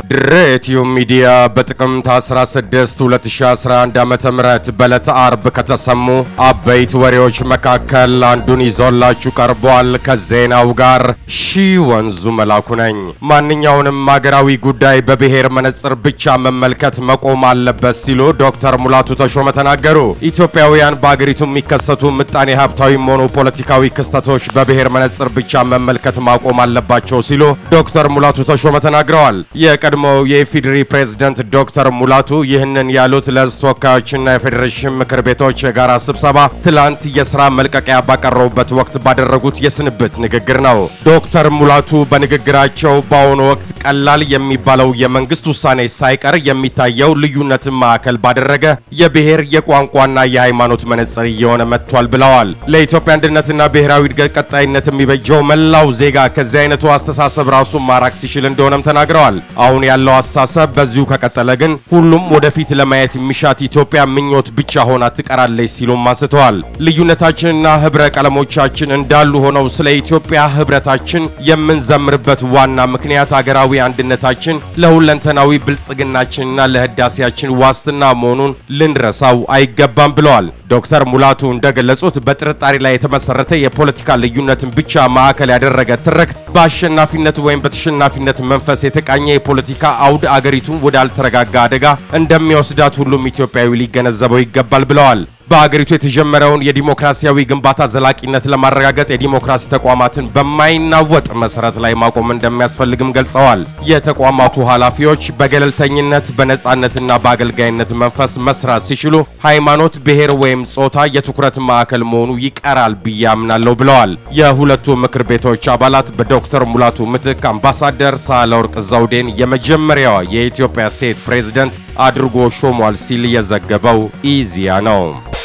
ድሬቲዩ ሚዲያ በጥቅምት 16 2011 ዓ.ም በዕለተ አርብ ከተሰሙ አበይት ወሬዎች መካከል አንዱን ይዞላችሁ ቀርቧል። ከዜናው ጋር ሺ ወንዙ መላኩ ነኝ። ማንኛውንም አገራዊ ጉዳይ በብሔር መነጽር ብቻ መመልከት መቆም አለበት ሲሉ ዶክተር ሙላቱ ተሾመ ተናገሩ። ኢትዮጵያውያን በአገሪቱ የሚከሰቱ ምጣኔ ሀብታዊም ሆኑ ፖለቲካዊ ክስተቶች በብሔር መነጽር ብቻ መመልከት ማቆም አለባቸው ሲሉ ዶክተር ሙላቱ ተሾመ ተናግረዋል። የቀድሞው የኢፌዴሪ ፕሬዝደንት ዶክተር ሙላቱ ይህንን ያሉት ለሕዝብ ተወካዮችና የፌዴሬሽን ምክር ቤቶች የጋራ ስብሰባ ትላንት የስራ መልቀቂያ ባቀረቡበት ወቅት ባደረጉት የስንብት ንግግር ነው። ዶክተር ሙላቱ በንግግራቸው በአሁኑ ወቅት ቀላል የሚባለው የመንግስት ውሳኔ ሳይቀር የሚታየው ልዩነትን ማዕከል ባደረገ የብሔር የቋንቋና የሃይማኖት መነጽር እየሆነ መጥቷል ብለዋል። ለኢትዮጵያ አንድነትና ብሔራዊ እድገት ቀጣይነት የሚበጀው መላው ዜጋ ከዚህ አይነቱ አስተሳሰብ ራሱን ማራቅ ሲችል እንደሆነም ተናግረዋል። አሁን ያለው አስተሳሰብ በዚሁ ከቀጠለ ግን ሁሉም ወደፊት ለማየት የሚሻት ኢትዮጵያ ምኞት ብቻ ሆና ትቀራለች ሲሉም አንስተዋል። ልዩነታችንና ህብረ ቀለሞቻችን እንዳሉ ሆነው ስለ ኢትዮጵያ ህብረታችን የምንዘምርበት ዋና ምክንያት አገራዊ አንድነታችን ለሁለንተናዊ ብልጽግናችንና ለህዳሴያችን ዋስትና መሆኑን ልንረሳው አይገባም ብለዋል። ዶክተር ሙላቱ እንደገለጹት በጥርጣሬ ላይ የተመሰረተ የፖለቲካ ልዩነትን ብቻ ማዕከል ያደረገ ትርክት በአሸናፊነት ወይም በተሸናፊነት መንፈስ የተቃኘ የፖለቲካ አውድ አገሪቱን ወዳልተረጋጋ አደጋ እንደሚወስዳት ሁሉም ኢትዮጵያዊ ሊገነዘበው ይገባል ብለዋል። በአገሪቱ የተጀመረውን የዲሞክራሲያዊ ግንባታ ዘላቂነት ለማረጋገጥ የዲሞክራሲ ተቋማትን በማይናወጥ መሰረት ላይ ማቆም እንደሚያስፈልግም ገልጸዋል። የተቋማቱ ኃላፊዎች በገለልተኝነት በነጻነትና በአገልጋይነት መንፈስ መስራት ሲችሉ ሃይማኖት፣ ብሔር ወይም ጾታ የትኩረት ማዕከል መሆኑ ይቀራል ብዬ አምናለሁ ብለዋል። የሁለቱ ምክር ቤቶች አባላት በዶክተር ሙላቱ ምትክ አምባሳደር ሳህለወርቅ ዘውዴን የመጀመሪያዋ የኢትዮጵያ ሴት ፕሬዝደንት አድርጎ ሾሟል ሲል የዘገበው ኢዜአ ነው።